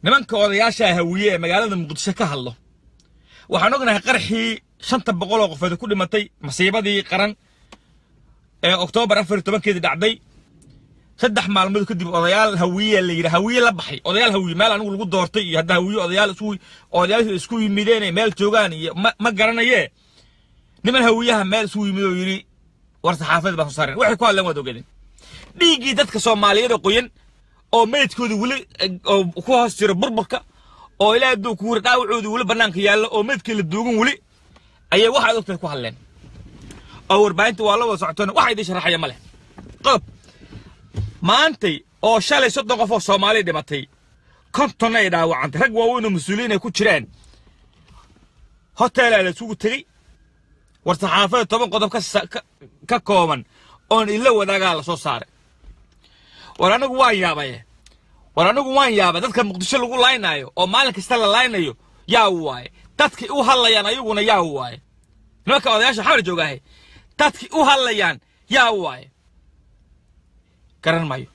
nimanka odayaasha hawiye ee magaalada muqdisho ka hadlo waxaan ognahay qarxii shanta boqol oo qofeed ku dhimatay masiibadii qaran ee oktoobar afar iyo tobankeedii dhacday saddex maalmood kadib odayaal hawiye la yidhi hawiye la baxay odayaal hawiye meel anigu lagu doortay iyo hadda hawiye odayaal isku odayaal isku yimideen ay meel joogaan iyo ma, ma garanaye niman hawiyaha meel isugu yimid oo yidhi war saxaafadii baa soo saareen waxay ku hadleen waad ogeedeen dhiiggii dadka soomaaliyeed oo qoyan oo meydkooda weli eh, oo ku hoos jiro burburka oo ilaa hadduu ku wuri dhaawacooda weli bannaanka yaallo oo meydkii la duugan weli ayay waxaad ogtahay ku hadleen oo warbaahinta waa la wada socotoona waxa idin sharaxaya ma leh qodob maantay oo shalay soddon qof oo soomaali dhimatay kontonna ay dhaawacantay rag waaweyn oo mas-uuliyiin ay ku jiraan hoteelaa la isugu tegey war saxaafada toban qodob ka, sa- ka, ka kooban oon ila wadaagaa la soo saaray war anigu waan yaabaye war anigu waan yaabay dadka muqdisho lagu laynaayo oo maalin kasta la laynayo yaa waaye dadkii u hadlayaan ayaguna yaa waaye nimanka odayaasha xamar joogaahe dadkii u hadlayaan yaa waaye garan maayo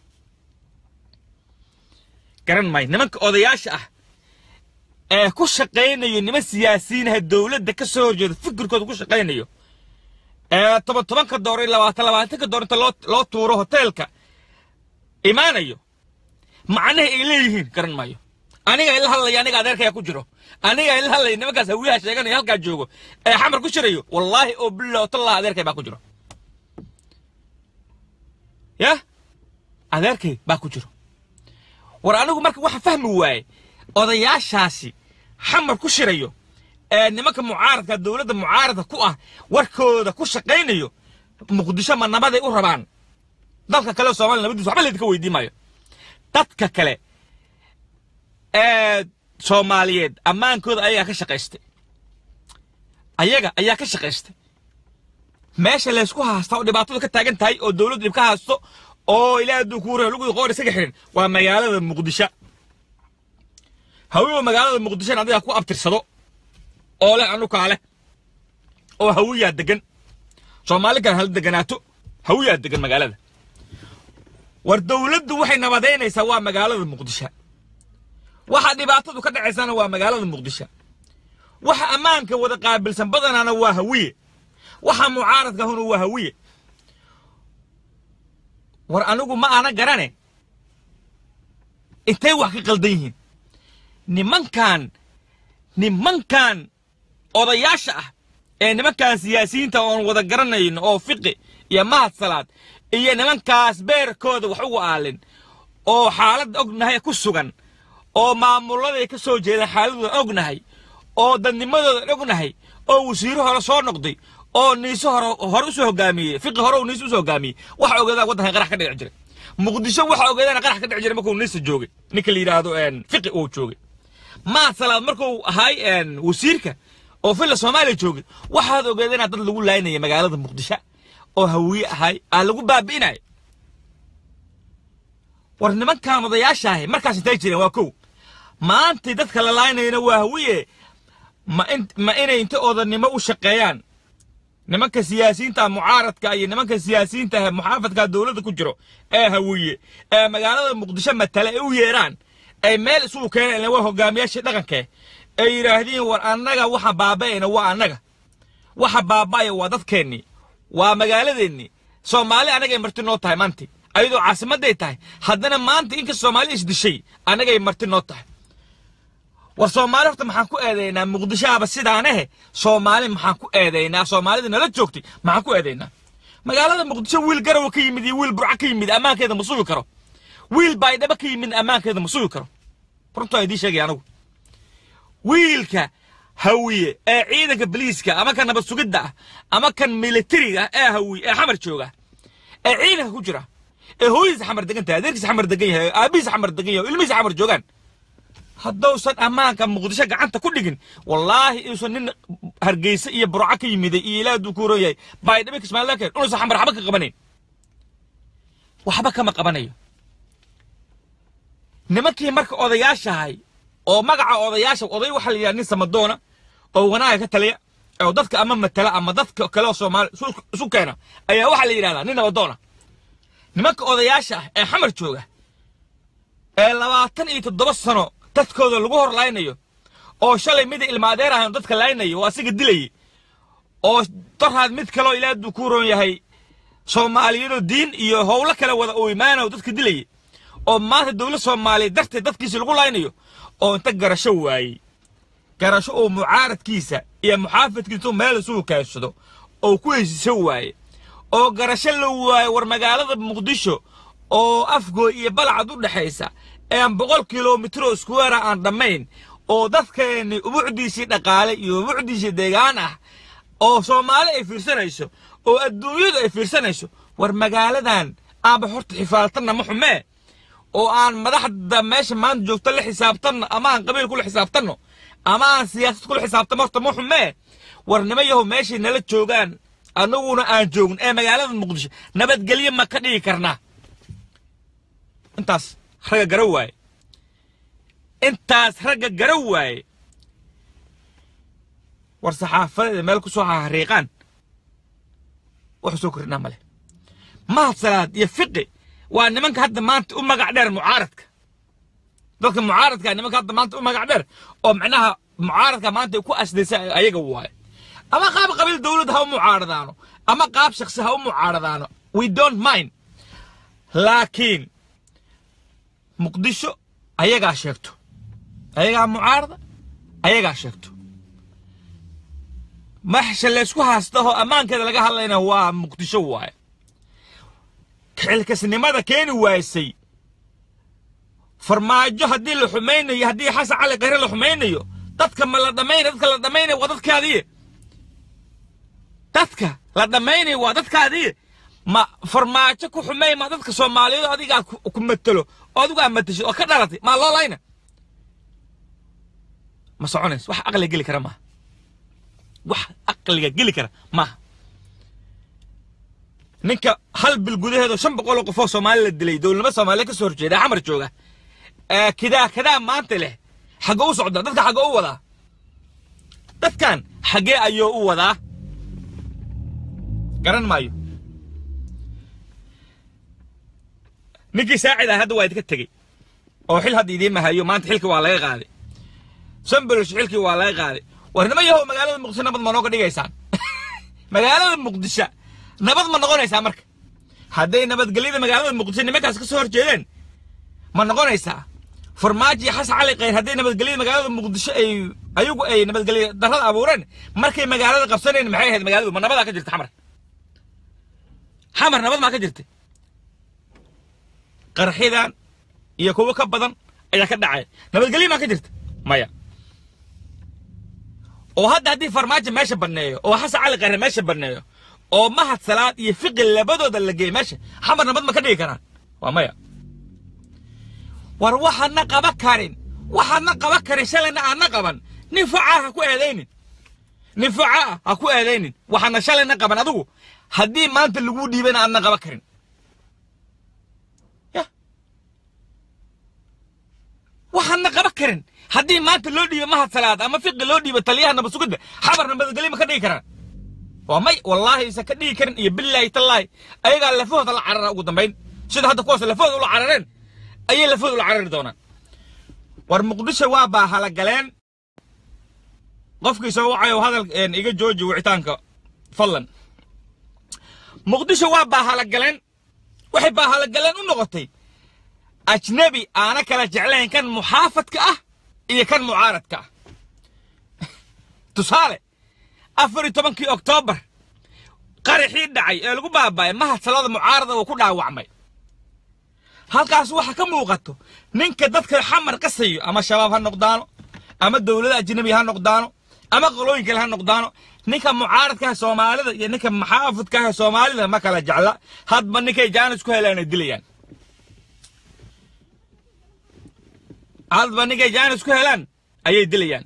garan maayo nimanka odayaasha ah ee ku shaqaynayo niman siyaasiyiinaha dowladda ka soo horjeeda fikirkooda ku shaqaynayo ee toban tobanka door iyo labaatan labaatanka door inta loo loo tuuro hoteelka imaanayo macnaha ay leeyihiin garan maayo aniga ila hadlaya aniga adeerkaya ku jiro aniga ila hadlaya nimankaas hawiyaha sheeganaya halkaa joogo ee xamar ku jirayo wallaahi oo billah tallah adeerkay baa ku jiro ya adeerkay baa ku jiro war anigu marka waxa fahmi waaye odayaashaasi xamar ku shirayo ee nimanka mucaaradka dowladda mucaaradka ku ah warkooda ku shaqaynayo muqdisho ma nabaday u rabaan dalka kale soomaaliya nabadiisa waxba laydinka weydiin maayo dadka kale ee soomaaliyeed ammaankooda ayagaa ka shaqaystay ayaga ayaa ka shaqaystay meesha laysku haasta oo dhibaatadu ka taagan tahay oo dowladdu dhib ka haasto oo ilaa hadduu kuu raho lugudi qoor isaga xirin waa magaalada muqdisho hawiba magaalada muqdishona adigaa ku abtirsado oo leh anukaa leh oo hawiyaa degan soomaali kale hala deganaato hawiyaa degan magaalada war dowladdu waxay nabadaynaysaa waa magaalada muqdisho waxa dhibaatadu ka dhacaysana waa magaalada muqdisho waxa ammaanka wada qaabilsan badanaana waa hawiye waxa mucaaradka huna waa hawiye war anigu ma ana garane intay wax ka qaldan yihiin nimankan nimankan odayaasha ah ee nimankan siyaasiyiinta oon wada garanayno oo fiqi iyo mahad salaad iyo nimankaas beerkooda wax ugu aalin oo xaaladda ognahay ku sugan oo maamuladay ka soo jeeda xaaladooda ognahay oo dadnimadooda ognahay oo wasiiro hore soo noqday oo niiso hore hore usoo hogaamiyey fiqi hore uu niiso usoo hogaamiyey waxa ogeedaan waddankan qarax ka dhici jiray muqdisho waxa ogeedaan qarax ka dhici jiray markuu niisa joogay ninka la yidhaahdo fiqi uu joogay mahad salaad markuu ahay wasiirka oo filla soomaaliya joogay waxaad ogeedeen dad lagu laynaya magaalada muqdisho oo hawiye ahay aa lagu baabi'inaya war nimankan odayaashaahi markaas intay jireen waa kow maantay dadka la laynayana waa hawiye ma in ma inay inta odanimo u shaqeeyaan nimanka siyaasiyiinta mucaaradka iyo nimanka siyaasiyiinta ah muxaafadka dowladda ku jiro ee hawiye ee magaalada muqdisho matala ay u yeeraan ay meel isugu keeneen waa hogaamiyaashii dhaqankee ay yidhaahdiin war annaga waxa baaba'ayna waa annaga waxa baaba'aya waa dadkeennii waa magaaladeennii soomaali annagay marti noo tahay maanti ayadoo caasimadday tahay haddana maanta inka soomaali isdishay annagay marti noo tahay war soomaali horta maxaan ku eedaynaa muqdishoaba sidaanahe soomaali maxaan ku eedaynaa soomaalida nala joogtay maxaan ku eedaynaa magaalada muqdisho wiil garawa ka yimid iyo wiil burca ka yimid ammaankeeda ma sugi karo wiil baydhaba ka yimid ammaankeeda ma sugi karo runtaa idiin sheegaya anigu wiilka hawiye ee ciidanka boliiska ama kan nabad sugidda ah ama kan militariga ee hawiye ee xamar jooga ee ciidanka ku jira ee hooyadiisa xamar degan tahay adeerkiisa xamar degan yahay aabihiisa xamar degan yahay ilmihiisa xamar joogaan haddausan ammaanka muqdisho gacanta ku dhigin wallaahi inuusan nin hargeysa iyo burco ka yimiday iyo ilaa hadduu ku horan yahay baydhabo kismaayo keen inuusan xamar waxba ka qabanayn waxba kama qabanayo nimankii marka odayaashahay oo magaca odayaasha oday waxaa la yidhaha nin samadoona oo wanaaga ka taliya oo dadka ama matala ama dadka kale oo soomaali isu keena ayaa waxaa la yidhahdaa nin nabadoona nimanka odayaasha ah ee xamar jooga ee labaatan iyo toddoba sano dadkooda lagu hor laynayo oo shalay mida ilmaadeer ahayn dadka laynayo oo asiga dilayay oo daraad mid kaloo ilaa hadduu ku roon yahay soomaaliyadoo diin iyo howlo kale wada uu imaanayo dadka dilayay oo maanta dowlad soomaaliya darteed dadkiisa lagu laynayo oo inta garasho waayey garasho oo mucaaradkiisa iyo muxaafadkiisa meel isugu kaadsado oo ku heshiiso waaye oo garasho la waayo war magaalada muqdisho oo afgooy iyo balcad u dhexaysa ee aan boqol kilomitro iskuweera aan dhammayn oo dadkeenni ubucdiisii dhaqaale iyo ubucdiisii deegaan ah oo soomaali ay fiirsanayso oo adduunyadu ay fiirsanayso war magaaladan aanba horta xifaaltanna ma xumee oo aan madaxda meesha maanta joogto la xisaabtanno ama aan qabiil kula xisaabtanno ama aan siyaasad kula xisaabtanno horta ma xumee war nima yahow meeshay nala joogaan annaguna aan joogin ee magaalada muqdisho nabadgelyo ma ka dhigi karnaa intaas ragga gara waaye intaas ragga gara waaye war saxaafadeeda meel ku soo hahariiqaan wax soo kordhinaa male mahad salaad iyo fiqi waa nimanka hadda maanta u magac dheer mucaaradka dadka mucaaradka nimanka hadda maanta u magac dheer oo macnaha mucaaradka maanta ay ku asdaysa ayaga waaye ama qaab qabiil dowlad ha u mucaaradaano ama qaab shakhsi ha u mucaaradaano we don't mind laakiin muqdisho ayagaa sheegto ayagaa mucaarada ayagaa sheegto maxsha laysku haastahoo ammaankeeda laga hadlayna waa muqdisho waaye xilkasnimada keeni waysay farmaajo haddii la xumaynayo haddii xasan cali khayre la xumaynayo dadka ma la dhammaynayo dadka la dhammaynayo waa dadkaadiye dadka la dhammaynayo waa dadkaadiye ma farmaajo ku xumay ma dadka soomaaliyeed adigaa ku matelo oo adigu aad matashid oo ka dhalatay maa loo layna ma soconays wax aqliga geli kara maaha wax aqliga geli kara maaha ninka hal bil gudaheeda shan boqoloo qofoo soomaali la dilay dowladnimo soomaaliya ka soo horjeeda xamar jooga kidaa kadaa maanta leh xaggee u socdaa dadka xaggee u wadaa dadkan xaggee ayuu u wadaa garan maayo ninkii saacida hadda waa idinka tegey oo xil hadda idiin mahayo maanta xilkii waa laga qaaday sambolosh xilkii waa laga qaaday war nima yahow magaalada muqdisho nabad ma nooga dhigaysaan magaalada muqdisho nabad ma noqonaysaa marka hadday nabadgelyada magaalada muqdisho nimankaas ka soo horjeedeen ma noqonaysaa farmaajo iyo xasan cali khayr hadday nabadgelyada magaalada muqdisho ay ayagu ay nabadgelyo darrada abuureen markay magaalada qabsaneen maxay ahayd magaaladu ma nabadaa ka jirta xamar xamar nabad maa ka jirta qarxidan iyo kuwo ka badan ayaa ka dhacay nabadgelyo maa ka jirta maya oo hadda haddii farmaajo meesha banneeyo oo xasan cali khayre meesha banneeyo oo mahad salaad iyo fiqi labadooda la geeyo meesha xamar nabad ma ka dhigi karaan waa maya war waxaadna qaba karin waxaadna qaba karin shalayna aadna qaban nin facaa ha ku eedaynin nin facaa ha ku eedaynin waxaadna shalayna qaban adigu haddii maanta laguu dhiibana aadna qaba karin ya waxaadna qaba karin haddii maanta loo dhiibo mahad salaad ama fiqi loo dhiibo taliyaha nabad sugidda xamar nabadgelyo ma ka dhigi karaan waa may wallaahi isa ka dhigi karin iyo billaahi tallaahi ayagaa lafahooda la carara ugu dambayn sida hadda kuwaas lafahooda ula carareen ayay lafahooda ula carari doonaan war muqdisho waa baa halagaleen qofkii soo wacayo hadal iga jooji wicitaanka fadlan muqdisho waa baa halagaleen waxay baa halagaleen u noqotay ajnabi aana kala jeclayn kan muxaafadka ah iyo kan mucaaradka ah tusaale afar iyo tobankii oktoobar qaraxii dhacay ee lagu baaba'ay mahad salada mucaarada uu ku dhaawacmay halkaas waxaa ka muuqato ninka dadka xamar qasayo ama shabaab ha noqdaano ama dowlada ajnabi ha noqdaano ama qolooyin kale ha noqdaano ninka mucaaradka ah soomaalida iyo ninka maxaafidka ah soomaalida ma kala jecla hadba ninkay jaanis ku helaan ay dilayaan hadba ninkay jaanis ku helaan ayay dilayaan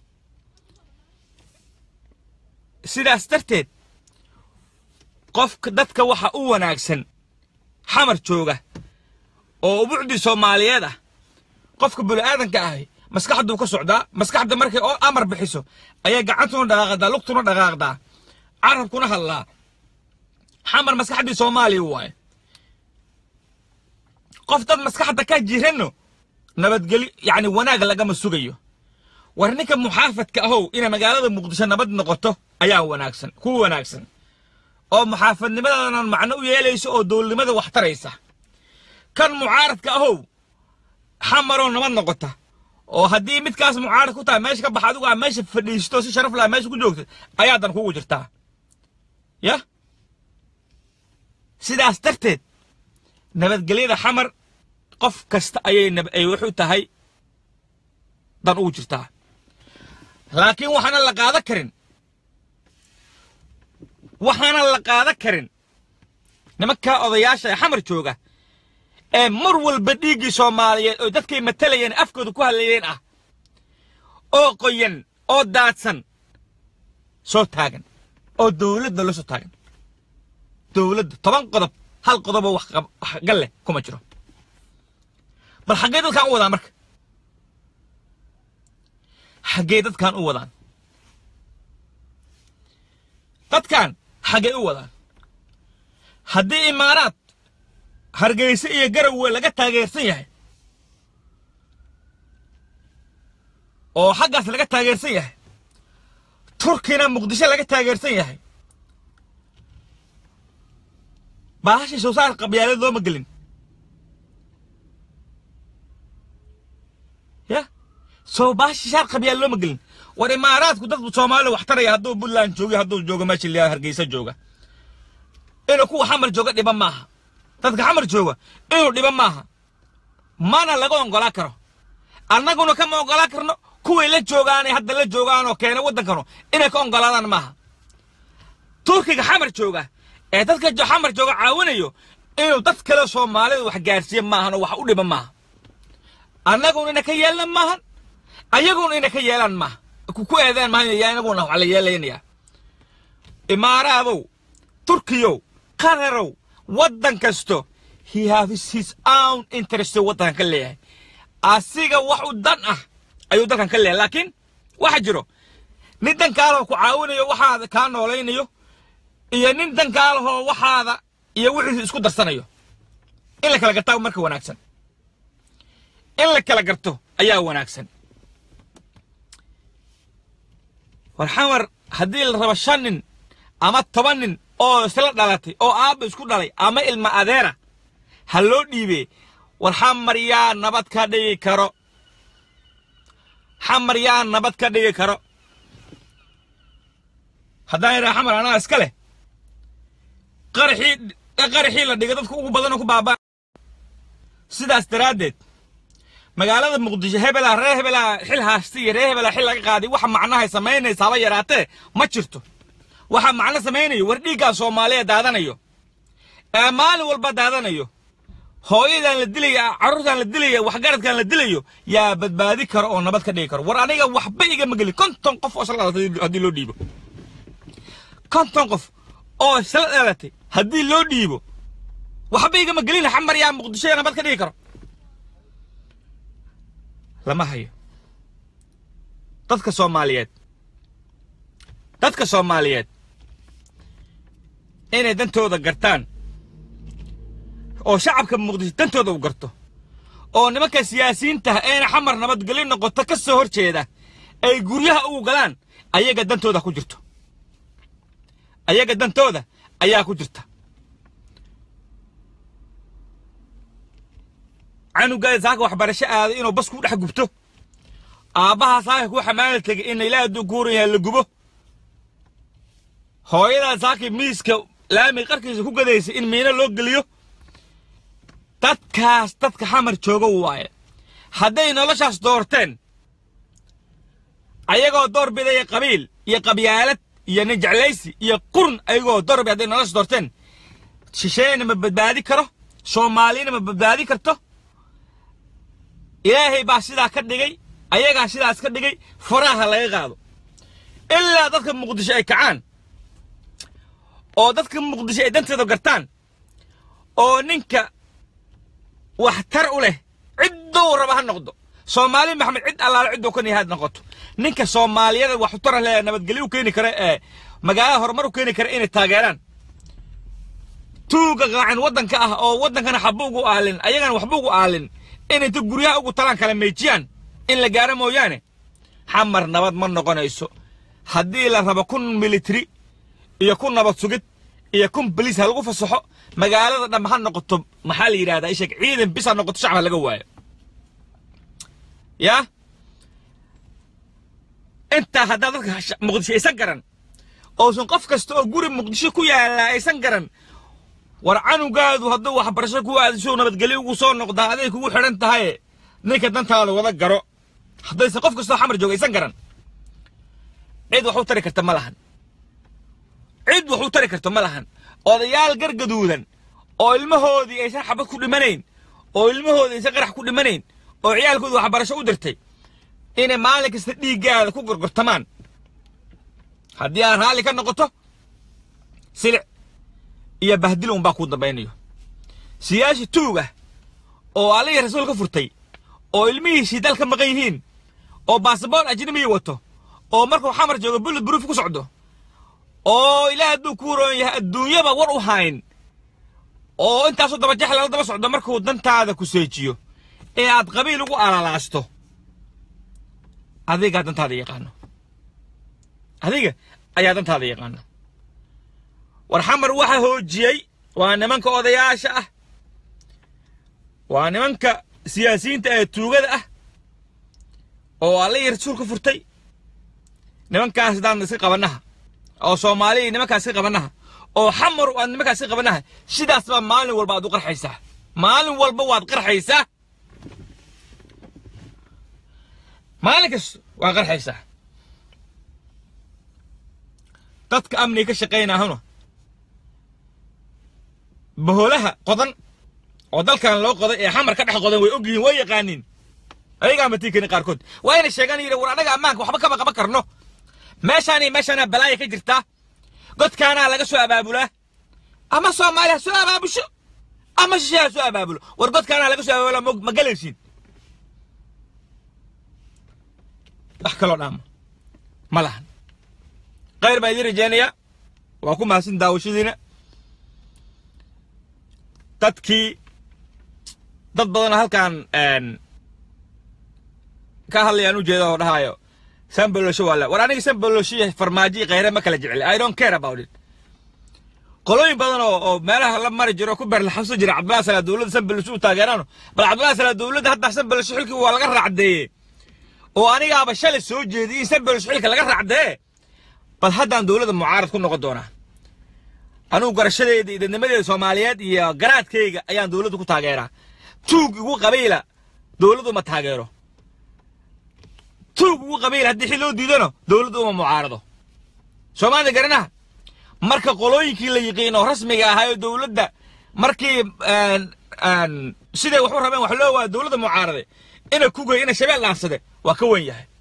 sidaas darteed qofka dadka waxa u wanaagsan xamar jooga oo ubucdii soomaaliyeed ah qofka bini'aadanka ahi maskaxduu ka socdaa maskaxda markay oo amar bixiso ayay gacantuna dhaqaaqdaa lugtuna dhaqaaqdaa carabkuna hadlaa xamar maskaxdii soomaaliya waaye qof dad maskaxda ka jiranno nabadgeli yacni wanaag lagama sugayo war ninka muxaafadka ahow inay magaalada muqdisho nabad noqoto ayaa wanaagsan ku wanaagsan oo muxaafadnimadaanan macno u yeelayso oo dowladnimada wax taraysa kan mucaaradka ahow xamaroo nabad noqota oo haddii midkaas mucaarad ku tahay meesha ka baxa adigu aa meesha fadhiisto si sharaf laha meesha ku joogta ayaadan kugu jirtaa ya sidaas darteed nabadgelyada xamar qof kasta ayay ay wuxuu tahay dan ugu jirtaa laakiin waxaana la qaadan karin waxaana la qaadan karin nimankaa odayaasha ee xamar jooga ee mar walba dhiiggii soomaaliyeed oo dadkay matalayeen afkooda ku hadlayeen ah oo qoyan oo daadsan soo taagan oo dowladda la soo taagan dowladda toban qodob hal qodoboo wax gal leh kuma jiro bal xaggee dadkaan u wadaan marka xaggee dadkaan u wadaan dadkaan xaggee u wadaan haddii imaaraad hargeyse iyo garowe laga taageersan yahay oo xaggaas laga taageersan yahay turkina muqdisho laga taageersan yahay baahashii soosaar qabyaalad looma gelin ya soo baahashii shaar qabyaal looma gelin war imaaraadku dad soomaalida wax taraya hadduu puntland joogo hadduu joogo meesha liyaa hargeysa jooga inuu kuwa xamar jooga dhiban maaha dadka xamar jooga inuu dhiban maaha mana laga ongolaan karo annaguna kama ongolaan karno kuway la joogaanay hadda la joogaanoo keena waddankanu inay ka ongolaadaan maaha turkiga xamar jooga ee dadka xamar jooga caawinayo inuu dad kale soomaalida wax gaarsiiya maahan oo wax u dhiban maaha annaguna ina ka yeelan maahan ayaguna ina ka yeelaan maaha ku eedaan maahan inaguna wax la yeelaynayaa imaaraadow turkiyow qararow waddan kasto he has his own interest waddankan ka leeyahay asiga wax u dan ah ayuu dalkan ka leeyahay laakiin waxa jiro nin dankaalahoo ku caawinayo waxaada kaa noolaynayo iyo nin dankaalahoo waxaada iyo wixiisa isku darsanayo in la kala gartaa marka wanaagsan in la kala garto ayaa wanaagsan war xamar haddii la rabo shan nin ama toban nin oo isla dhalatay oo aabba isku dhalay ama ilma adeera ha loo dhiibee war xamar yaa nabad ka dhigi karo xamar yaa nabad ka dhigi karo haddaan idhaha xamar anaa iska leh qaraxii qaraxii la dhiga dadku ugu badanoo ku baabaa sidaas daraaddeed magaalada muqdisho hebelaa reer hebelaa xil haasta iyo reer hebelaa xil laga qaaday waxa macnahay samaynaysa haba yaraatee ma jirto waxa macno samaynayo war dhiiggaa soomaaliya daadanayo ee maalin walba daadanayo hooyadan la dilaya carruurtan la dilaya waxgaradkan la dilayo yaa badbaadi karo oo nabad ka dhigi karo war aniga waxba igama gelin konton qof oo isla dhalatay haddii loo dhiibo konton qof oo isla dhalatay haddii loo dhiibo waxba igama gelin xamar yaa muqdisho yaa nabad ka dhigi karo lama hayo dadka soomaaliyeed dadka soomaaliyeed inay dantooda gartaan oo shacabka muqdisho dantooda u garto oo nimanka siyaasiyiintaha eena xamar nabadgelyo noqoto ka soo hor jeeda ay guryaha ugu galaan ayaga dantooda ku jirto ayaga dantooda ayaa ku jirta canugaada saaka waxbarasho aaday inuu bas ku dhex gubto aabbahaa saaka ku xamaali tegay in ilaaha hadduu kuuran yahay la gubo hooyadaa saaki miiska laami qarkiisa ku gadaysa in miino loo geliyo dadkaas dadka xamar jooga waaye hadday noloshaas doorteen ayagoo door bidaya qabiil iyo qabyaalad iyo nin jeclaysi iyo qurun ayagoo door bid hadday noloshaas doorteen shisheeyna ma badbaadi karo soomaaliyana ma badbaadi karto ilaahay baa sidaa ka dhigay ayagaa sidaas ka dhigay faraha laga qaado ilaa dadka muqdisho ay kacaan oo dadka muqdisho ay danteeda gartaan oo ninka waxtar u leh ciddou raba ha noqdo soomaali maxamed cid allaale cidduu ka nihaad noqoto ninka soomaaliyada wax u tara leh nabadgelyo u keeni kara ee magaalada horumar u keeni kara inay taageeraan tuuga qaacan waddanka ah oo waddankana xaba ugu aalin ayagana waxba ugu aalin in inta guryaha ugu talaan kala meejiyaan in la gaaro mooyaane xamar nabad ma noqonayso haddii la rabo kun military iyo kun nabad sugid iyo kun baliis ha lagu fasaxo magaalada dhambe ha noqoto maxaa la yidhahdaa isheg ciidan bis ha noqoto shacab ha laga waayo yaa intaa haddaa dadka muqdisho aysan garan oosan qof kasta oo guri muqdisho ku yaallaa aysan garan war canugaadu hadduu waxbarasho ku aadisho nabadgelyo ugu soo noqdaa aday kugu xidhan tahaye ninka dantaada wada garo haddaysan qof kastoo xamar jooga aysan garan cid wax u tari karta ma lahan cid wax u tari karta ma lahan odayaal gargaduudan oo ilmahoodii aysan xabad ku dhimanayn oo ilmahoodii aysan qarax ku dhimanayn oo ciyaalkooda waxbarasho u dirtay inay maalin kasta dhiiggaada ku gorgortamaan haddii aan raalli ka noqoto silic iyo bahdil unbaa kuu dambaynayo siyaasi tuug ah oo allihii rasuul ka furtay oo ilmihiisii dal ka maqan yihiin oo basaboor ajnabiya wato oo markuu xamar joogo bullet proof ku socdo oo ilaah hadduu ku roon yahay adduunyaba war u hayn oo intaasoo dabajax lala daba socdo markuu dantaada ku seejiyo ee aad qabiil ugu alalaasto adigaa dantaada yaqaano adiga ayaa dantaada yaqaano war xamar waxa hoojiyey waa nimanka odayaasha ah waa nimanka siyaasiyiinta ee tuugada ah oo allihii rasuul ka furtay nimankaas haddaan iska qabanaha oo soomaaliya nimankaas iska qabanaha oo xamar aad nimankaas iska qabanaha sidaas baa maalin walba aad u qarxaysaa maalin walba waad qarxaysaa maalin kasta waad qarxaysaa dadka amniga ka shaqaynahuna baholaha qodan oo dalkan loo qoday ee xamar ka dhex qodan way ogyihiin way yaqaaniin ayagaa matii karin qaarkood waa inay sheegaan yidhi war annaga ammaanka waxba kama qaban karno meeshaani meeshaana balaaya ka jirtaa godkaanaa laga soo abaabulaa ama soomaali ha soo abaabusho ama shishe ha soo abaabulo war godkaanaa laga soo abaabulaa ma galaysiin wax kaloo dhaama ma lahan khayr baa idiin rajaynayaa waa ku mahadsan daawashadiina dadkii dad badan halkan ka hadlayaan u jeeda oo dhahaayo sambalosho waa la war aniga sambalosho iyo farmaajo khayre ma kala jecel i don't care about it qolooyin badan oo oo meelaha la mari jiro ku berlaxabso jira cabdullahi salaa dowladda sambalosho u taageeraano bal cabdullahi salaa dowladda hadda sambalosho xilkii waa laga raacdeeye oo anigaaba shalay soo jeediyey in sambalosho xilka laga raacdee bal haddaan dowladda mucaarad ku noqon doonaa anugu garashadeeda iyo dadnimadeeda soomaaliyeed iyo garaadkayga ayaan dowladda ku taageeraa tuug igu qabiila dowladdu ma taageero tuug ugu qabiila haddii xil loo diidano dowladdu uma mucaarado soomaalida garanaha marka qolooyinkii la yiqiin oo rasmiga ahaa oo dowladda markii siday wax u rabeen wax loo waayo dowladda mucaarade ina kugay ina shabeel dhaansade waa ka wen yahay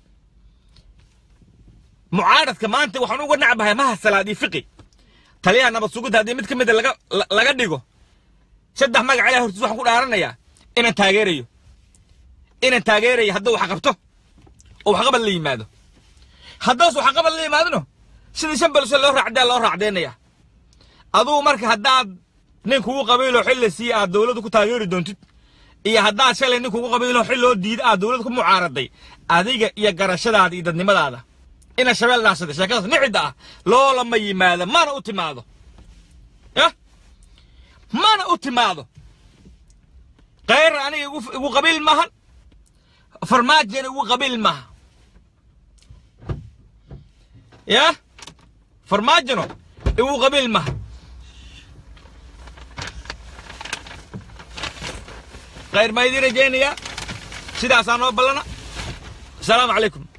mucaaradka maanta waxaan uga nacbahay maha salaad iyo fiqi taliyaha nabad sugidda haddii mid ka mida laga laga dhigo saddex magac ilahay hortiis waxaan ku dhaaranayaa inaan taageerayo inaan taageerayo hadduu wax qabto oo waxqabad la yimaado haddaas waxqabad la yimaadno sidii shan balso loo raacdaa loo raacdeynaya adugu marka haddaad nin kugu qabiilo xil la siiye aad dowladda ku taageeri doontid iyo haddaad shalay nin kugu qabiilo xil loo diida aad dowladda ku mucaaraday adiga iyo garashadaada iyo dadnimadaada ina shabeel dhaasada sheekadaas nicida ah loolama yimaado mana u timaado yah mana u timaado khayr aniga igu qabiil maahan farmaajana igu qabiil maaha yah farmaajano igu qabiil maaha khayr baa idiin rajaynayaa sidaasaa noo ballana asalaamu calaykum